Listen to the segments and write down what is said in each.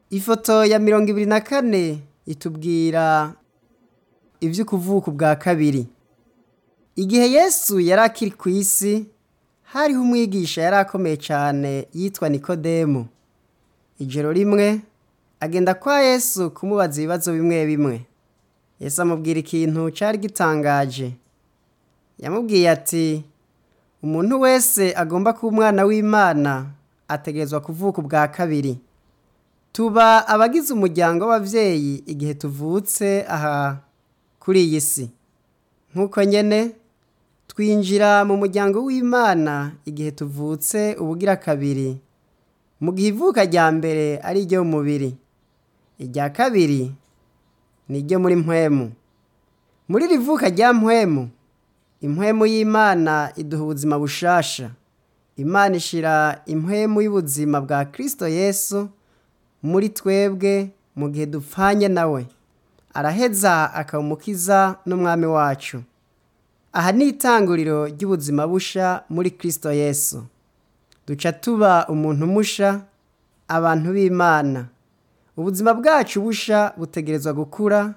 ifoto ya mirongo ibiri na kane itubwira ivy'ukuvuka ubwa kabiri igihe yesu yari akiri ku isi hariho umwigisha yari akomeye cane yitwa nikodemu ijoro rimwe agenda kwa yesu kumubaza ibibazo bimwe bimwe yesu amubwira ikintu cari gitangaje yamubwiye ati umuntu wese agomba kuba umwana w'imana ategerezwa kuvuka ubwa kabiri tuba abagize umuryango w'abavyeyi igihe tuvutse aha kuri iyi si nk'uko nyene twinjira mu muryango w'imana igihe tuvutse ubugira kabiri mu gihe ivuka rya mbere ari iryo mu mubiri irya kabiri ni iryo muri mpwemu muri iri vuka rya mpwemu impwemu y'imana iduha ubuzima bushasha imana ishira impwemu y'ubuzima bwa kristo yesu muri twebwe mu gihe dupfanye nawe araheza akaba umukiza n'umwami wacu aha ni itanguriro ry'ubuzima busha muri kristo yesu duca tuba umuntu musha abantu b'imana ubuzima bwacu busha butegerezwa gukura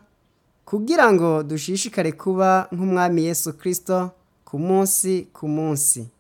kugira ngo dushishikare kuba nk'umwami yesu kristo ku munsi ku munsi